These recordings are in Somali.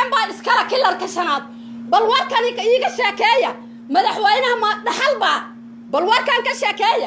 baa iskala kilarka shanaad bal warkan iiga sheekeeya madaxweynaha ma dhaxal baa bal warkan ka sheekeeya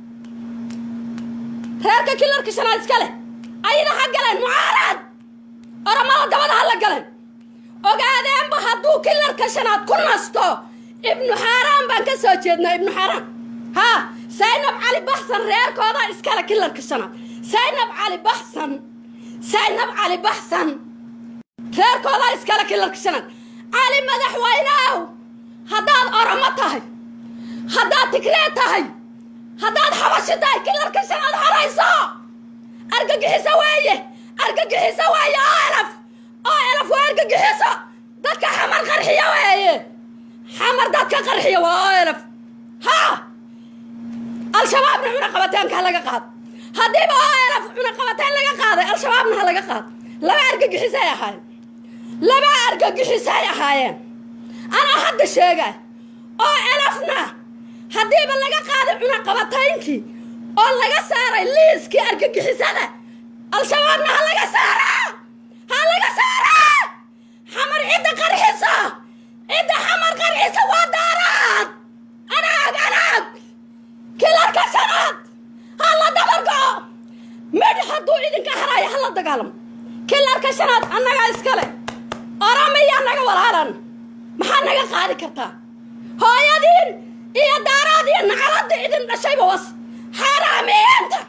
reerka kilarka shanaad iska leh ayna ha galeen mucaarad oramada dabada ha la galeen ogaadeenba hadduu kilarka shanaad ku nasto ibnu xaaraan baan ka soo jeednaa ibnu xaaraan haa saynab cali baxsan reerkooda iskale kilarka shanaad saynab cali baxsan saynab cali baxsan reerkooda iskale kilarka shanaad cali madaxweyneow haddaad oromo tahay haddaad tigree tahay haddaad xabashi tahay kilarka shanaad harayso argagixiso weeye argagixiso weeye oo elaf oo elaf waa argagixiso dadka xamar qarxiya weeye xamar dadka qarxiya waa oo elaf haa al-shabaabna cunaqabataanka ha laga qaado haddiiba oo elaf cunaqabataan laga qaaday al-shabaabna ha laga qaado laba argagixisay ahaayeen laba argagixisay ahaayeen anaa hadda sheegay oo elafna haddiiba laga qaaday cunaqabataynkii oo laga saaray liiskii argagixisada al-shabaabna ha laga saaraa ha laga saaraa xamar cidda qarxisa cidda xamar qarxisa waa daaraad anaag anaag kilarka shanaad ha la dabargo'o midh hadduu idinka haraayo ha la dagaalamo kilarka shanaad annagaa iskale oramiyaa naga walaalan maxaa naga qaadi kartaa hooyadiin iyo daaraad iyo nacaladda idin dhashayba was xaaraamiyeenta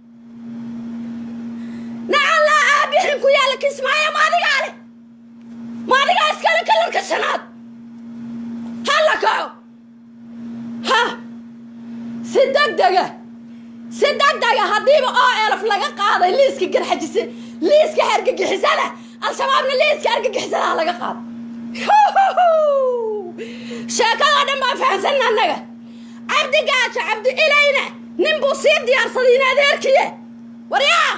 nacallaa aabihin ku yaalla kismaayo maadigaa leh maadigaa iskale kilarka shanaad ha la kaco ha si degdega si degdega haddiiba oo elaf laga qaaday liiska garxajise liiska hargagixisada al-shabaabna liiska argagixisada ha laga qaado sheekadoo dhan baan fahamsanna annaga cabdi gaajo cabdi ilayna nin buu sii diyaarsaday in adeerkiye waryaa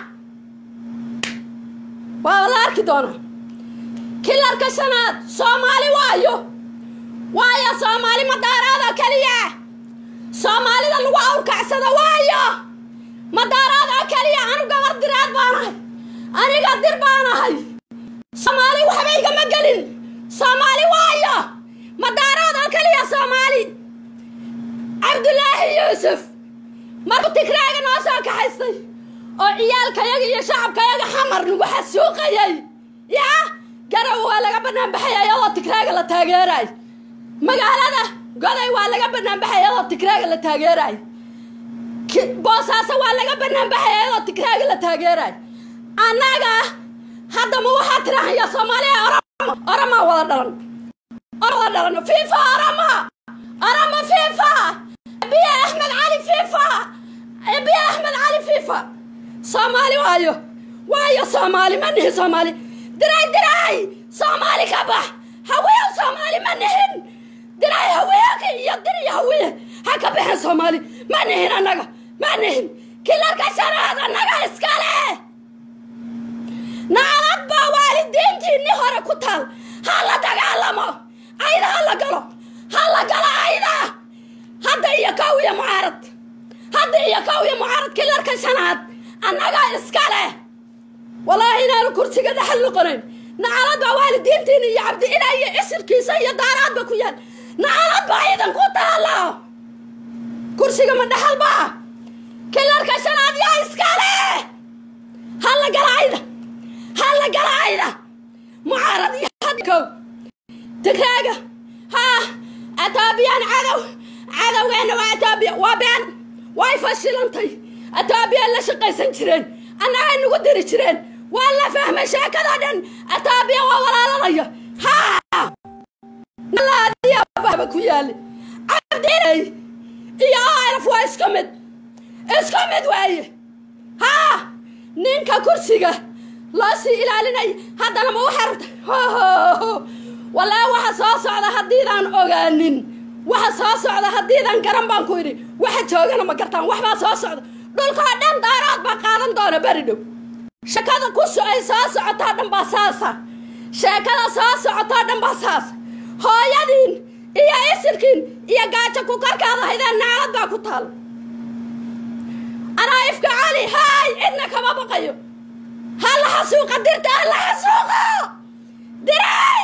waa la arki doonaa kilarka shanaad soomaali waayo waayo soomaali madaaraada keliya soomaalida lagu awrkacsado waayo madaaraada keliya anu gabar diraad baanahay aniga dir baanahay soomaali waxba igama gelin soomaali waayo madaaraad oo keliya soomaali cabdulaahi yuusuf markuu tigraaga noo soo kaxaystay oo ciyaalkayaga iyo shacabkayaga xamar nagu xasuuqayay yaa garow waa laga banaanbaxay ayadoo tigraaga la taageeraay magaalada goday waa laga banaanbaxay ayadoo tigraaga la taageeraay boosaaso waa laga banaanbaxay ayadoo tigraaga la taageeraay annaga haddama waxaa tirahaya soomaaliya oramo oramaa wada dhalan wada dhalan fifa orama orama fifa biya axmed cali fifa biya axmed cali fifa soomaali waayo waayo soomaali ma nihin soomaali diray diray soomaali ka bax haweew soomaali ma nihin diray haweeka iyo dir iyo hawiye ha ka baxeen soomaali ma nihin annaga ma nihin kilarka shanaad annaga iskale nacalad baa waalidiintiinni hore ku taal ha la dagaalamo ayda ha la galo ha la galo ayda hadda iyo kow iyo mucaarad hadda iyo kow iyo mucaarad kilarka shanaad annaga iskale wallaahi inaanu kursiga dhexal noqonayn nacalad baa waalidiintiina iyo cabdi ilaa iyo isirkiisa iyo daaraadba ku yaal nacalad baa idan ku taalo kursiga ma dhexal baa kilarka shanaad yaa iskale ha la gala ayda ha la gala ayda mucaarad iyo hadkow tigraaga haa etoobiyaan cadow cadowgeena waa etoobiya waa been way fashilantay etoobiya la shaqaysan jireen annagay nagu diri jireen waa la fahmay sheekadoo dhan etoobiya waa walaalanaya haa nalaadiyaaba ku yaali cabdilay iyo alaf waa isku mid isku mid waaye haa ninka kursiga loo sii ilaalinay haddana ma waxaa rabta walaa waxa soo socda haddiidaan ogaanin waxa soo socda haddiidaan garan baan ku idhi waxa joogana ma gartaan waxbaa soo socda dhulkoo dhan daaraad baa qaadan doona beri dhow sheekada ku ay soo socotoo dhan baa saasa sheekada soo socotoo dhan baa saasa hooyadiin iyo isirkiin iyo gaajo ku korkaada haydeen naclad baa ku taal anaa ifka cali haay cidna kama baqayo ha la xasuuqa dirta ha la xasuuqo diray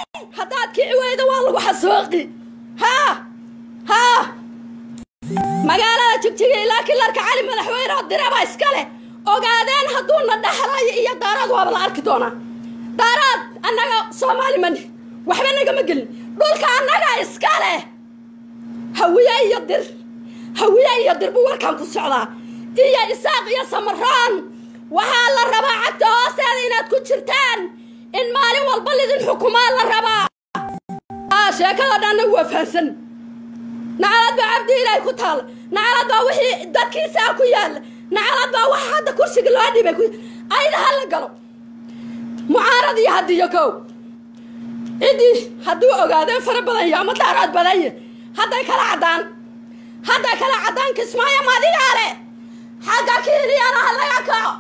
kici weyda waa lagu xasuuqi haa haa magaalada jigjiga ilaa kilarka cali madaxweyne oo diraba iska leh ogaadeen hadduuna dhexlayo iyo daaraad waaba la arki doonaa daaraad annaga soomaali mani waxba nagama gelin dhulka annaga iska leh hawiye iyo dir hawiye iyo dir buu warkaan ku socdaa iyo isaaq iyo samaraan waxaa la rabaa cagta hoosteeda inaad ku jirtaan in maalin walba lidin xukumaa la rabaa sheekada dhanna waa fahansan nacalad baa cabdi ilaahay ku taala nacalad baa wixii dadkiisaa ku yaalla nacalad baa waxa hadda kursiga loo dhibay ku ayda ha la galo mucaarad iyo hadiyo kow ciddii hadduu ogaadeen fara badan yahay ama daaraad badan yahay hadday kala caddaan hadday kala caddaan kismaayo madigaa leh xagga kiiliyana ha laga kaco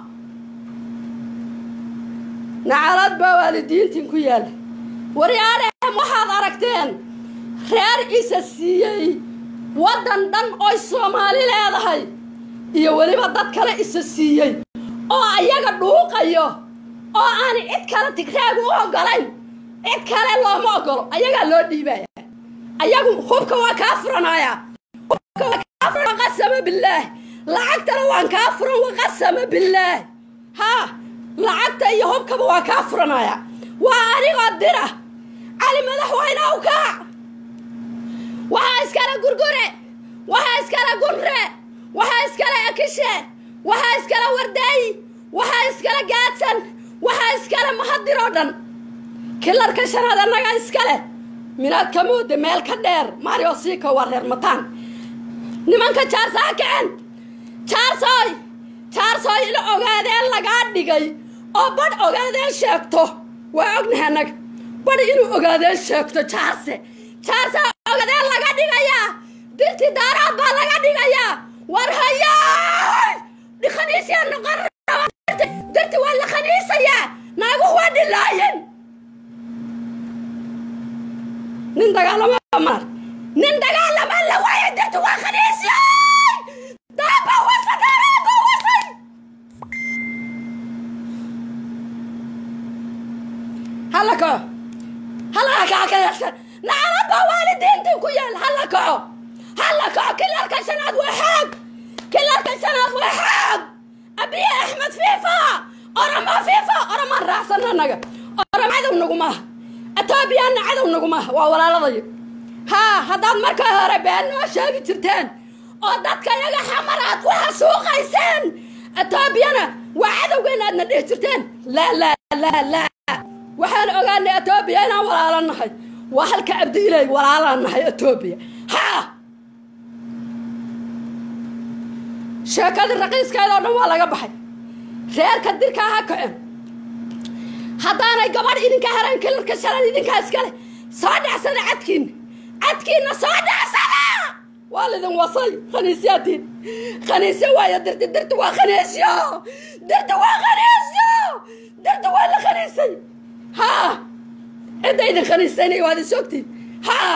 nacalad baa waalidiintiin ku yaalla waryaadheem waxaad aragteen reer isa siiyey waddan dhan oy soomaali leedahay iyo weliba dad kale isa siiyey oo ayaga dhuuqayo oo aan cid kale tigraagu u ogolayn cid kale looma ogolo ayagaa loo dhiibaya ayagu hubka waa kaa furanaya hubka waa kaa furan waqasama billaah lacagtana waan kaa furan waqasama billaah haa lacagta iyo hubkaba waa kaa furanaya waa anigoo dira cali madaxweyne u kaac waxaa iskale gurgure waxaa iskale gunre waxaa iskale akishe waxaa iskale wardaay waxaa iskale gaadsan waxaa iskale mahadir oo dhan kilarka shanaad annaga iskale minaad ka mooda meel ka dheer mario siika waa reer mataan nimanka jaarsa ha kaceen jaarsoy jaarsoy in ogaadeen lagaa dhigay oo badh ogaadeen sheegto waa ognahay annaga badh inuu ogaadeen sheegto jaarse jaarse ogaadeen laga dhigayaa dirti daaraad baa laga dhigayaa war hayaay dhikhaniisyaa noqon dirti waa la khaniisayaa naaguhu waa dhilaayeen nin dagaalama maar nin dagaalama la waaya dirti waa khaniisyay daaba wasa daaraaba wasay hala kaco hala kaco ka yeeshan nacalad baa waalidiintii ku yaal hala kaco hala kaco kilarka shanaad waa xoog kilarka shanaad waa xoog abiye axmed fiifa orama fiifa oramaan raacsan annaga orama cadow nagumaha etoobiyaanna cadow nagumaha waa walaaladayo haa haddaad marka hore been noo sheegi jirteen oo dadka iyaga xamar aad ku xasuuqayseen etoobiyana waa cadowgeena aadna dhihi jirteen laa laa laa laa waxaan ogaanay etoobiya inaan walaalo nahay waa halka abdi ilay walaalaan nahay etoobiya haa sheekadii raqiiskeeda oo dhan waa laga baxay reerka dirkaa ha kaceen haddaanay gabadh idinka harayn kilarka shalan idinkaa iskale soo dhacsada cadkiina cadkiina soo dhacsada waa lidin wasay khaniisyaatiin khaniisyo waayo dirti dirti waa khaniisyo dirti waa khaniisyo dirti waa la khaniisay haa cidda idin khaniisaynay waad is ogtiin haa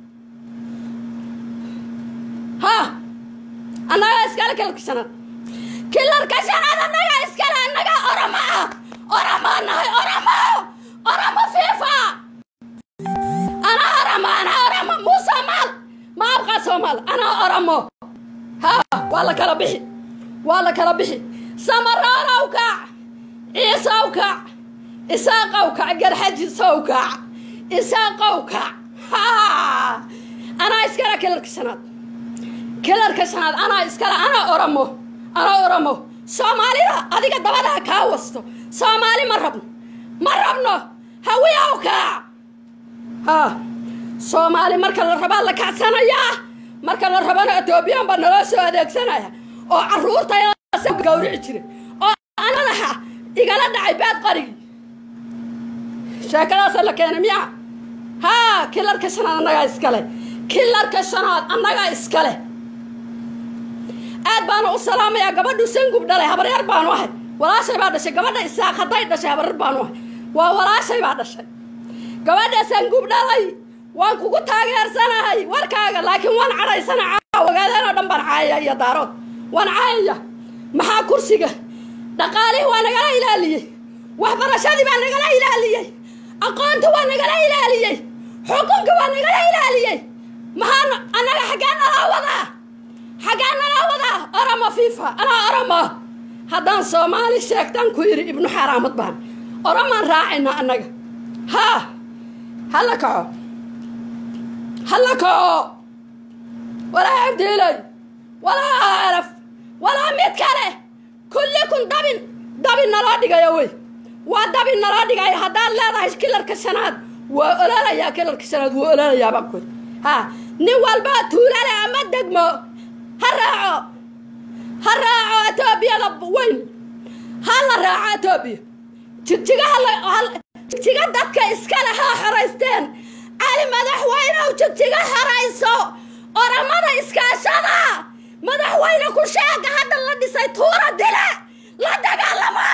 haa annagaa iskale kilarka shanaad kilarka shanaad annagaa iskale annagaa oramo ah oramaa nahay oramo oramo fiifa anaa oramo anaa oramo muuse maal ma abqaa soomaal anaa oramo haa waa la kala bixi waa la kala bixi samaroolow kaac ciisow kaac isaaqow kac garxajisow kaac isaaqow kaac haa anaa iskale kilarka shanaad kilarka shanaad anaa iskale anaa oramo anaa oramo soomaalida adiga dabadaha kaa wasto soomaali ma rabno ma rabno hawiyaw kaac haa soomaali marka la rabaa la kacsanayaa marka la rabana etoobiyaan baa naloo soo adeegsanaya oo caruurta gawrici jiray oo anadaha igala dhacay baad qarigi sheekadaasa la keenay miya haa kilarka shanaad annagaa iskale kilarka shanaad annagaa iskale aad baana u salaamayaa gabadhu sangub dhalay habaryar baanu ahay walaashay baa dhashay gabadha isaaq hadday dhashay habaryar baanu ahay waa walaashay baa dhashay gabadha sangub dhalay waan kugu taageersanahay warkaaga laakiin waan cadhaysana caawa ogaadeen oo dhan baan caayaya iyo daarood waan caayaya maxaa kursiga dhaqaalihii waa nagala ilaaliyey waxbarashadii baa nagala ilaaliyey aqoonta waa nagala ilaaliyey xukunka waa nagala ilaaliyey maxaa annaga xaggee nalaa wadaa xaggee nalaa wadaa oromo fifa anaa oromo haddaan soomaali sheegtaan ku yidhi ibnu xaaraamad baan oromaan raacayna annaga haa hala kaco hala kaco walaa abdiilay walaa araf walaa mid kale kullikun dabin dabin naloo dhigayo wey waa dabin naloo dhigayo haddaad leedahay kilarka shanaad waa ololayaa kilarka shanaad waa ololayaa baan ku ha nin walbaa tuulale ama degmo ha raaco ha raaco etoobiyada weyn ha la raaco etoobiya jigjigaha jigjiga dadka iskale ha xoraysteen cali madaxweynew jigjiga xorayso oramada iskaashada madaxweyne ku sheega hadda la dhisay tuura dile la dagaalama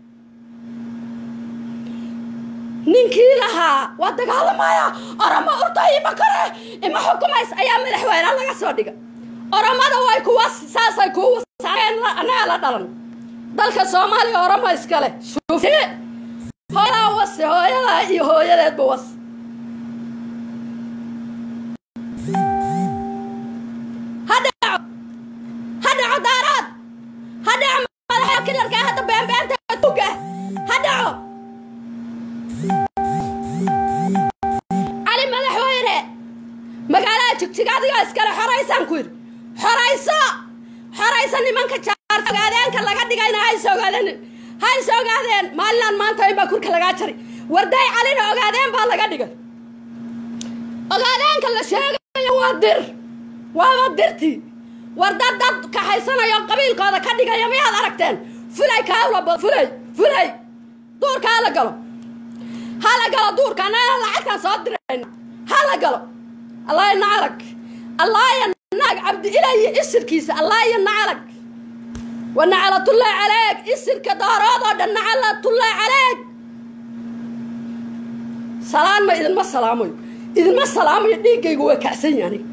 ninkii lahaa waa dagaalamaya oramo urda ima kore ima xukumays ayaa madaxweyne laga soo dhiga oramada way kuwa saasay kuwa annaga la dhalan dalka soomaaliya oramo iskale shuufi hooyadaa wase hooyadaa iyo hooyadeedba was ha dhaco ha dhaco daaraad ha dhaco madaxa kilarka hadda beenbeenta tuga ha dhaco cali madaxweyne magaalada jigjiga adigaa iskale xoraysaan ku yidhi xorayso xorayso nimanka jaarta ogaadeenka laga dhigayna hayse ogaadeen hayse ogaadeen maalinaan maanta in baa kurka lagaa jari warday calina ogaadeen baa laga dhigay ogaadeenka la sheegayo waa dir waaba dirtii war dad dad kaxaysanayo qabiilkooda ka dhigaya miyaad aragteen fulay kaawlaba fulay fulay duurka hala galo hala galo duurka annaga lacagtaan soo dirayna hala galo allaaya nacalag allaaya naag cabdi ilayi isirkiisa allaaya nacalag wa nacalatullaahi caleeg isirka dooroodoo dhan nacalatullaahi caleeg salaan ma idinma salaamayo idinma salaamayo dhiiggaygu waa kacsan yahay aniga